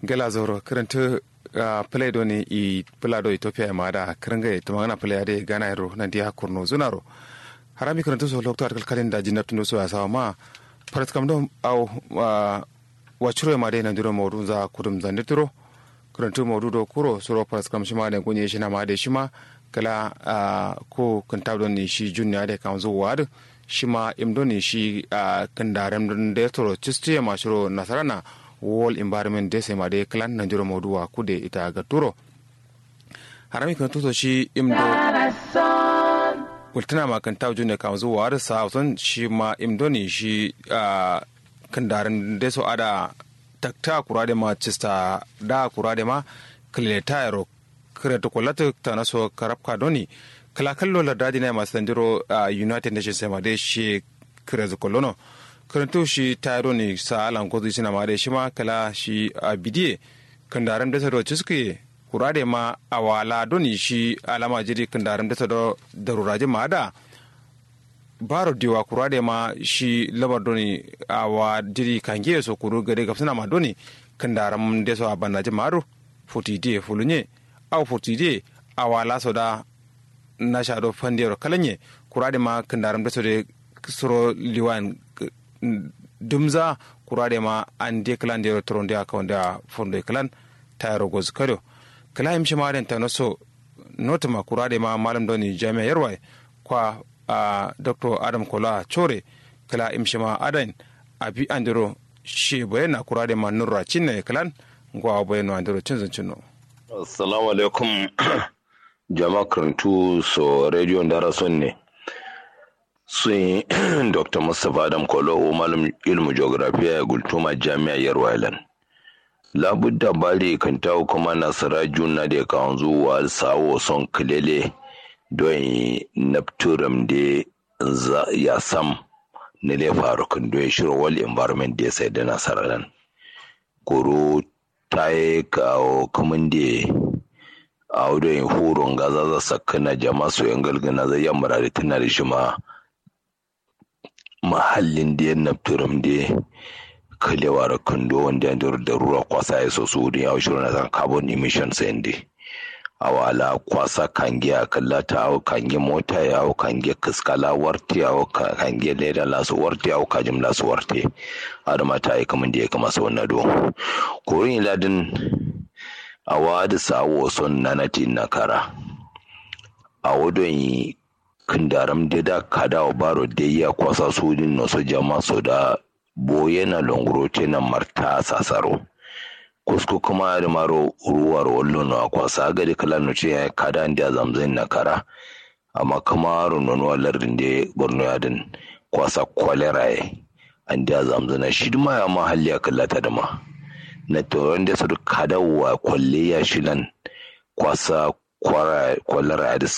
gela zoro karanta play do ne i plado ethiopia ma da karanga to magana play ade gana ro nan dia kurno zunaro harami karanta so lokto arkal kalin da jinabtu no so asa ma parat kam do aw wacuro ma de nan diro modu za kudum zanditiro karanta modu do kuro soro parat kam shima ne gunye shi na ma de shima kala ko kan tabdo ni shi junnya de kan zo wad shima imdo ni shi kan daram de toro chistiya ma shiro nasarana wall environment de sema de clan na jiro moduwa kude ita ga turo harami kan tuto shi imdo kultuna ma kan tawo june kan zuwa da sautan shi ma imdo ne shi kan darin de so ada takta kura de ma chista da kura de ma kleta ro kire to kolata ta na so karabka doni kala kallo la dadi na ma sandiro united nations sema de shi kire kolono karanto shi tayaro ne sa alan kozu sina ma da shi ma kala shi a bidiye kandaran da sado ciske kura da ma a wala doni shi alama jiri kandaran da sado daruraji ma da baro diwa kura da ma shi labar doni a wa jiri kange so kuru gare gafsina ma doni kandaran da so a bannaji maro fotide fulunye au fotide a wala so da na shado fandiyar kalanye kura da ma kandaran da so da suro liwan dumza kurade ma an de klan de tronde aka wanda fondo klan tayaro goz kado kala im shi maren ta noso notama kurade ma malam doni jami'a yarwai kwa a dr adam kola chore kala im shi ma adan abi andiro shi bayana kurade ma nurra cinne klan ngwa bayano andiro cinzan cinno assalamu alaikum jama'a karantu so radio ndara ne sun dr mustapha adam kolo malam ilmu geografiya ya gultuma jami'a yarwailan labudda bari kan tawo kuma nasara juna da kan zuwa sawo son kilele don napturam da ya sam na le faru kan don shirin wal environment da sai da nasara nan koro ta yi kawo kamun da a wadda horon gaza za sakana jama'a su yan galgana zai yamma da tana da shi ma mahallin da ya nafturum da kalewa da kando wanda ya da rura kwasa ya so su ya shirin na san carbon emission sai da a wala kwasa kange a kallata a kange mota ya hau kange kaskala warti a kange leda lasu warti a kajim lasu warti a da mata yi kamar da ya kama sau na do korin ladin a wadi sawo son nanati na kara a wadon yi kindaram de da kada o baro de ya kwasa sudin no so jama so da boye na longro te na marta sasaro kusko kuma da maro ruwar wallo no kwasa ga de kala no ce ya kada ndia zamzin na kara amma kuma ro no no lardin de borno ya din kwasa kolera e andia zamzina shi ma ya mahalli ya kallata da ma na to wanda su kada wa kwalle ya shilan kwasa kwalara da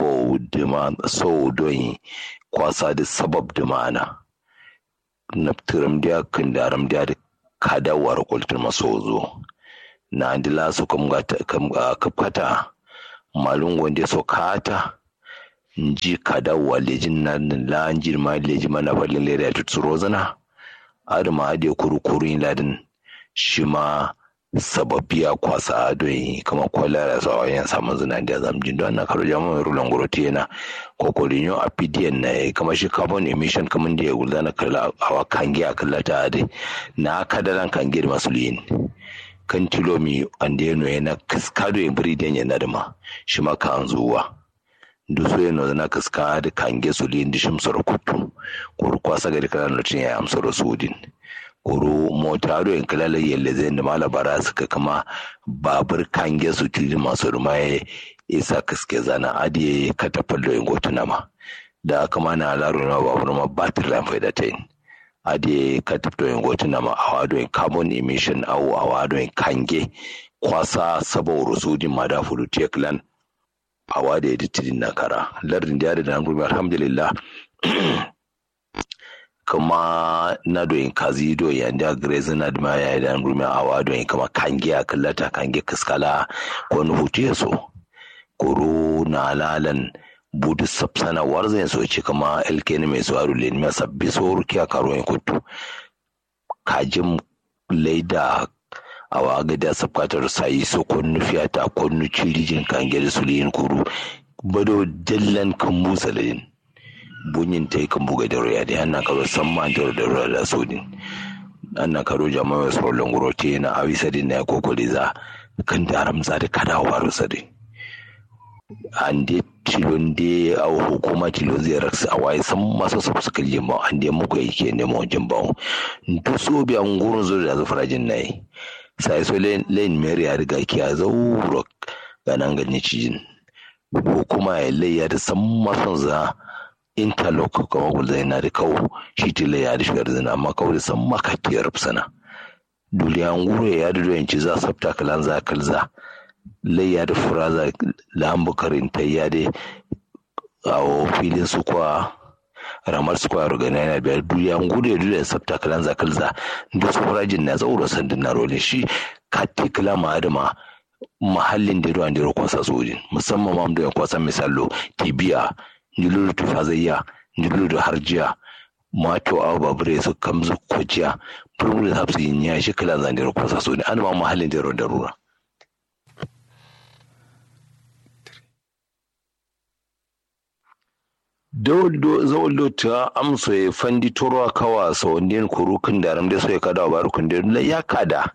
sau don kwasa da sabab da ma'ana naftiram da kan daram da da kadawar kultur maso zo na andila su kafkata malun wanda so kata nji kadawa lejin na la nji ma lejin ma na falin lera tutsuro zana adama ade kurukuru ladin shi ma sababbiya kwasa adon kama kwalara sa wayan samun zina da zamjin don na karo jama'a rulan guroti yana kokorin yau a pdn na kama shi carbon emission kamar da ya gulda na kala awa kange a kallata ade na kadaran kange da masu liyin kan tilomi ande no yana kaskado ya biri den yana da ma shi ma kan zuwa duso yana na kaska da kange su liyin da shimsar kutu ko kwasa ga da kalan ya amsar sudin koro motaro in kalala yalle zai da mala bara suka kama babur kange su tiri masu rumaye isa kaske zana adiye katafal da yin gotuna ma da kama na alaro na babur ma batir lan faida ta yin adiye kataf da yin gotuna ma a wado yin carbon emission au a wado yin kange kwasa sabo rusudin ma da fudu teklan a wado ya dittirin na kara lardin da ya da na alhamdulillah kuma na doyin kazi do yanda grezi na dima ya yi dan rumi awa doyin kama kange a kallata kange kaskala ko ni hutu ya so koro na lalan budu sapsana warzan so ce kama elkeni mai suwaru le ni sabbi so rukiya karo yin kutu kajin laida awa ga da sabkatar sayi so konnu fiyata konnu cirijin kange da suliyin kuru bado jallan kan musalin bunyin ta yi kan buga da roya da ana karo san ma da da roya da sodin ana karo jama'a wasu rolon guro te na awi sadin na ya kokoli za kan da ramza da kada waru sadin an de tilon de a hukuma tilon zai raksa a waye san masu sabu suka lima an de muku yake neman wajen bawo duk so bi an gurin zo da zafirajin na yi sai so lain mary ya riga ki a zauro ganan ganin cijin hukuma ya layya da san masu za interlock kama gulzai na da kawo shi tila ya da shigar zina amma kawo da san makatiyar sana duliya an guro ya da doyanci za sabta kalan za kalza layya da furaza lambukarin ta ya da a filin su kwa ramar su kwa rugana yana biyar duliya an guro ya da sabta kalan za kalza da su furajin na tsauro sandin na rolin shi kati kala ma adama mahallin da ruwan da ya kwasa sojin musamman ma da ya kwasa misalo tibiya njululu tufazayya njululu harjiya mato awa babure su kamzu kwaciya furmuri hapsu yin ya shi kala zan da ya kwasa sojin an ma mahallin da ruwan da ruwa zawaldo ta amso ya fandi toro kawa sa wanda kurukin da ram da so ya kada wa barukun da ya kada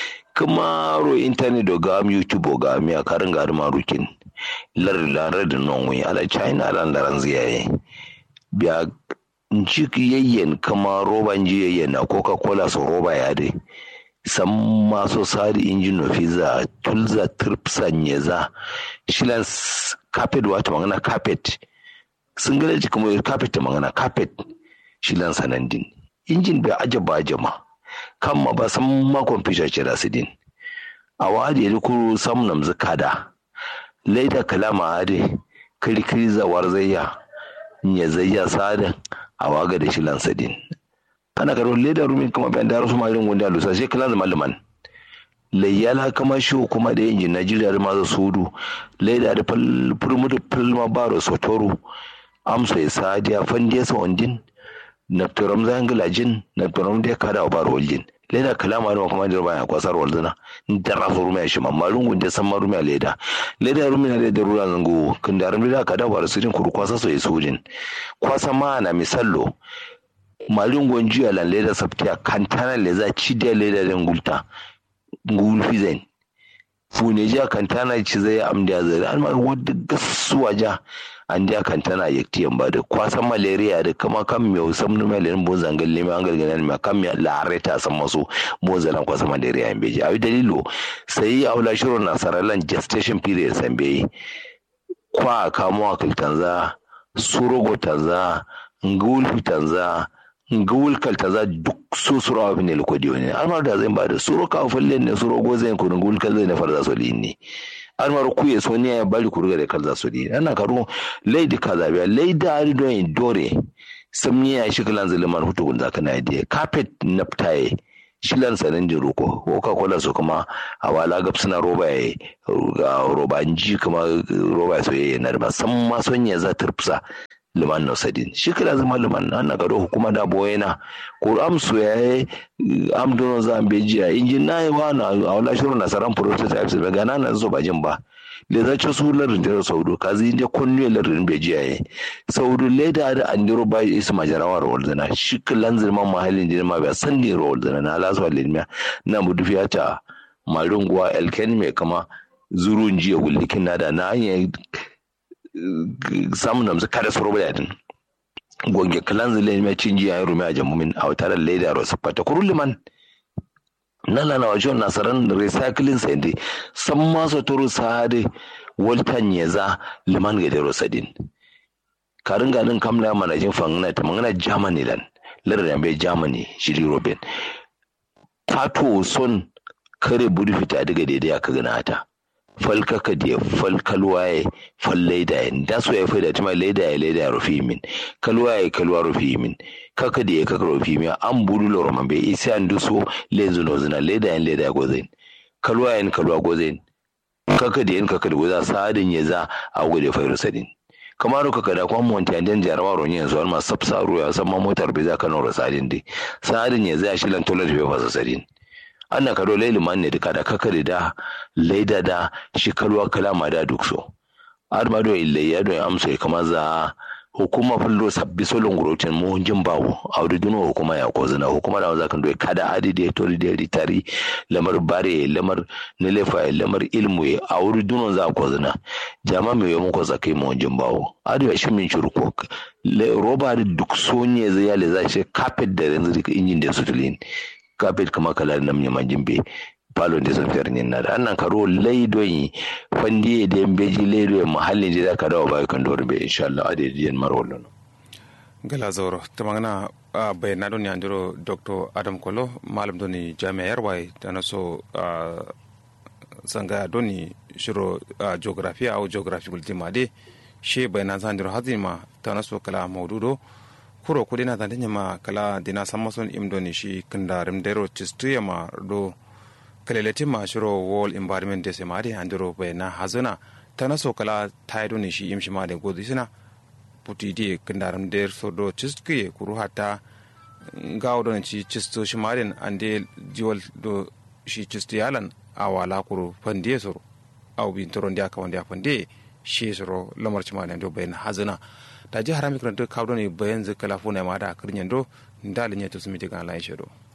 kuma ro internet do ga youtube ga mi a karin ga ma rukin lar lar da non wi ala china lan laran ziyaye biya njiki yayyen kama roban ji yayyen na coca cola so roba ya dai san maso sari injin no fiza tulza tripsan yeza shilan carpet wata magana carpet sun gane ji kuma carpet magana carpet shilan sanandin injin bai ajaba ajama kan ma ba san ma kwamfuta ce da su din a wadi ya kuru sam nam zakada laida kalama ade kirkiri zawar zayya ya zayya sada a waga da shilan sadin ana karo leda rumin kuma bayan da rasu marin gunda lusa sai kala da malaman layyala kama shi kuma da injin najeriya da maza sudu laida da furmu da filma baro sotoro amsa ya sadiya fandiya sa wandin naftaram zangila jin naftaram da kada wa baro waljin leda kalama da kuma da baya kwasar walzuna da rasu rumiya shi mamma lungun da san marumiya leda leda rumiya da da rura zango kun da rumiya kada wa rasirin kuru kwasa so ya sojin kwasa ma na misallo malungon jiya lan leda sabtiya kantana le za ci da leda da ngulta ngul fizen fune ja kantana ci zai amda zai an ma wadda gasuwa ja an ja kantana yaktiyan ba da kwasan malaria da kama kan mai sam no malaria bo zangal le mai angal ganan ma kan mai lareta san maso bo zalan kwasan malaria en beji ayi dalilo sai aula shiro na saralan gestation period san beyi kwa kamo akil tanza surogo tanza ngul tanza ngul kal tanza duk so suro abin ne lokodi ne amma da zai ba da suro ka falle ne suro go zai ko ngul kal zai ne farza so ne almar kuye so ne ya bari kurga da kalza so di ana karo leidi kaza biya leida ari don in dore samni ya shi kalan zaliman hutu gun zaka na idea carpet naptaye shilan sanin di roko coca cola so kuma a wala gab suna roba ya ga roba ji kuma roba so ya na da san ma son ya za turfsa liman no sadin shi kila zama liman ana gado hukuma da boyena ko amsu ya yi amdono za a beji a injin na yi wa na a wala shirin nasaran protest a bisa gana na zo bajin ba le za ci su larin da saudu ka zai inda kunnu larin beji a yi saudu leda da an diro ba isa majarawa rawar zana shi kilan zirman mahallin da ma bai san ne rawar zana na lasuwa lilmiya na mudufiya ta maringuwa elken mai kama zurun jiya gullikin na da na hanyar samun namzu kada su rubu yadin gonge kalan zile mai cin jiya ya rumi a jamumin a wata da leda ro sapata kuru liman na lana wa jon nasaran recycling sende san ma so toro sade waltan yeza liman ga dero sadin karin ganin kamla mana jin fangana ta mangana germany lan lardin bai germany shiri robin tato son kare budi fita daga daidai aka gana ta falkaka da falkalwaye fallaida yin da so ya faida tuma laida ya laida rufi min kalwaye kalwa rufi min kaka da ya kaka rufi min an budu loro man bai isa an duso lenzu no zina laida yin laida ya gozain kalwaye yin kalwa gozain kaka da yin kaka da goza sadin ya za a gode fairu sadin kamar ka kada kwan monti an dan jarawa ron yanzu har ma sabsa ruwa san ma motar bai za ka nora sadin dai sadin ya za shi lan tolar bai fasa sadin anna kado laili man ne duka da kakare da laida da shi kalwa kalama da duk so har ma do ille ya do amsa kama za hukuma fullo sabbi solon gurotin mu jin bawo audu duno hukuma ya ko zina hukuma da za kan do kada adi de tori de ritari lamar bare lamar nilefa lamar ilmu ya audu duno za ko zina jama me yomo ko zakai mu jin bawo adi ya shimin shurko roba da duk sonye zai yale za shi carpet da yanzu injin da sutulin carpet kama kala nam nyama jimbe palo de son fernin na da annan karo laidon fandi da beji laido mahallin da zaka dawo bai kan dore be insha Allah ade diyan marwallo gala zoro tamangana uh, bayana don yandiro dr adam kolo malam doni jami'a yarwai da na so uh, sanga doni shiro uh, geography au geography ultima de she bayana zandiro hazima ta na so kala maududo kuro kudi na zandanya ma kala dina samason imdoni shi kindarim dero chistuya ma do kaleleti ma shiro wall environment dese ma de andiro bayana hazuna ta na so kala taido ne shi imshi ma de godi sina puti di kindarim der so do chistuye kuru hata gawo don ci chisto shi ma den ande jiwal do shi chistu yalan awala kuru fandiye soro aw bin toron dia kawan dia fande shi soro lamar ci ma do bayana hazuna ta ji harami kan to kawo ne bayan zikala funa ma da kirnyan do ndalin ya to sumi diga lai shedo